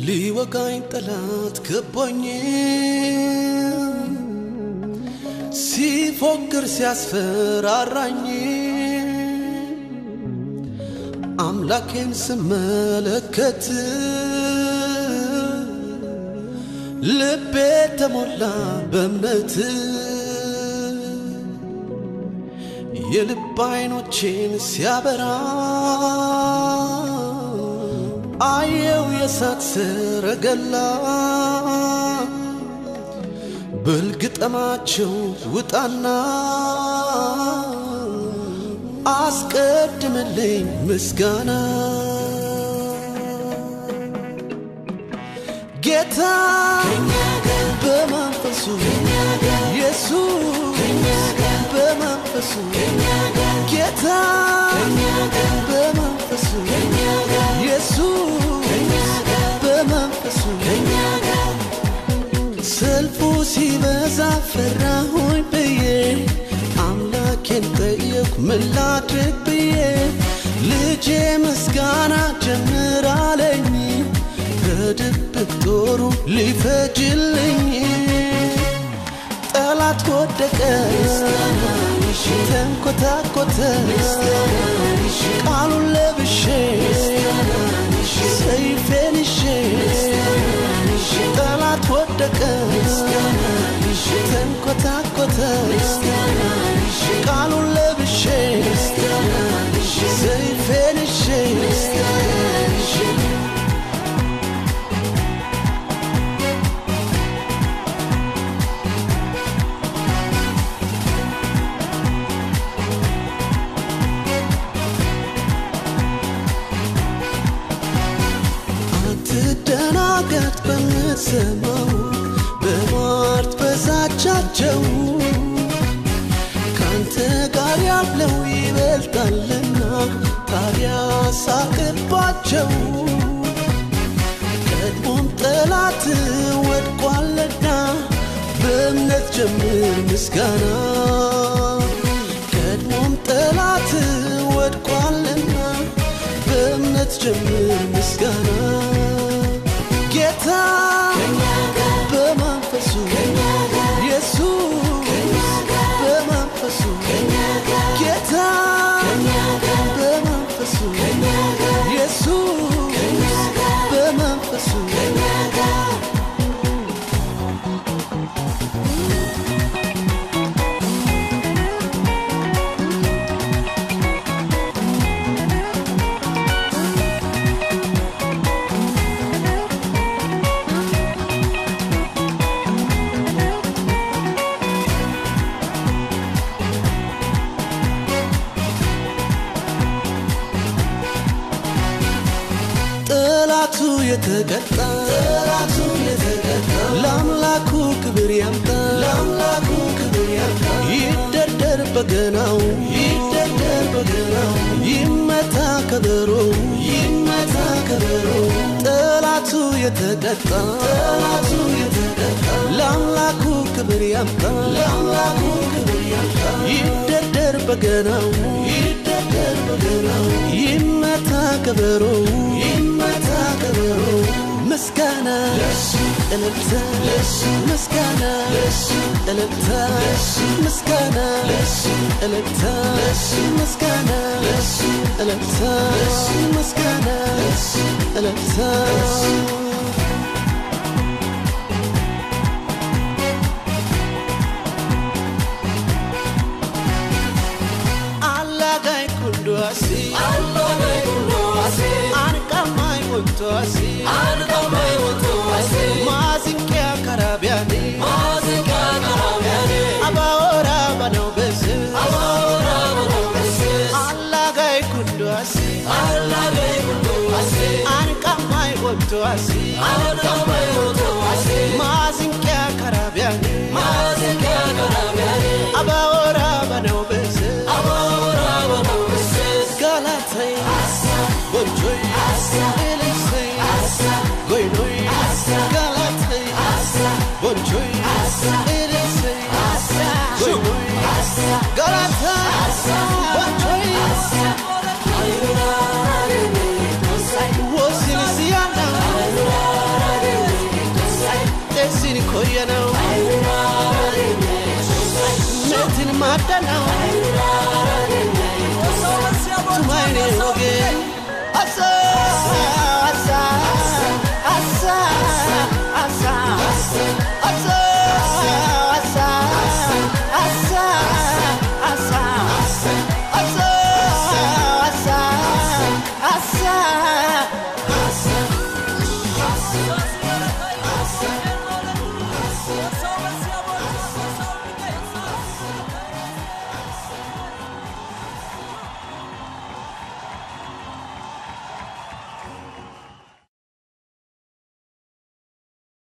ሊወጋኝ ጠላት ከቦኝ ሲፎክር ሲያስፈራራኝ አምላኬን ስመለከት ልቤ ተሞላ በእምነት የልብ አይኖቼን ሲያበራ አየው የእሳት ሰረገላ በልግጠማቸው ውጣና አስቀድምልኝ ምስጋና ጌታ በመንፈሱ ኢየሱስ በመንፈሱ ጌታ በመንፈሱ ኢየሱስ በመንፈሱ ሰልፉ ሲበዛ ፈራሁኝ ብዬ አምላኬን ጠየኩ ምን ላድርግ ብዬ ልጄ ምስጋና ጀምራለኝ ከድብቅ ጦሩ ሊፈጅልኝ ጠላት ወደቀ ተንኮታኮተ ቃሉን ለብሼ ሰይፌን ይዤ ጠላት ወደቀ ተንኮታኮተ ቃሉን ለብሼ ሰይፌን ይዤ አትደናገጥ በምትሰማው በሟርት በዛቻቸው ካንተ ጋር ያለው ይበልጣልና ታዲያ ሳቅባቸው ቀድሞም ጠላት ወድቋልና በእምነት ጀምር ምስጋና ቀድሞም ጠላት ወድቋልና በእምነት ጀምር ምስጋና ጌታ በመንፈሱ ኢየሱስ በመንፈሱ ጌታ በመንፈሱ ኢየሱስ በመንፈሱ ጠላቱ የተቀጣ ጠላቱ የተቀጣ ለአምላኩ ክብር ያምጣ ለአምላኩ ክብር ያምጣ ይደርደር በገናው ይደርደር በገናው ይመታ ከበሮ ይመታ ከበሮ ጠላቱ የተቀጣ ጠላቱ የተቀጣ ለአምላኩ ክብር ያምጣ ለአምላኩ ክብር ያምጣ ይደርደር በገናው ይደርደር በገናው ይመታ ከበሮ ይመታ ከበሮ ምስጋና እልልታ ምስጋና እልልታ ምስጋና እልልታ ምስጋና እልልታ ምስጋና እልልታ Allagai kunduasi Allagai kunduasi Ankamai kunduasi Ankamai kunduasi Mazinkia karabiani Mazinkia karabiani Abaora banau besi Abaora banau besi Allagai kunduasi Allagai kunduasi Ankamai kunduasi Ankamai kunduasi Mazinkia karabiani Mazinkia karabiani Abaora banau besi Abaora banau besi Galatay Bonjoy Elisay Goynoy Galatay Bonjoy Elisay Goynoy Galatay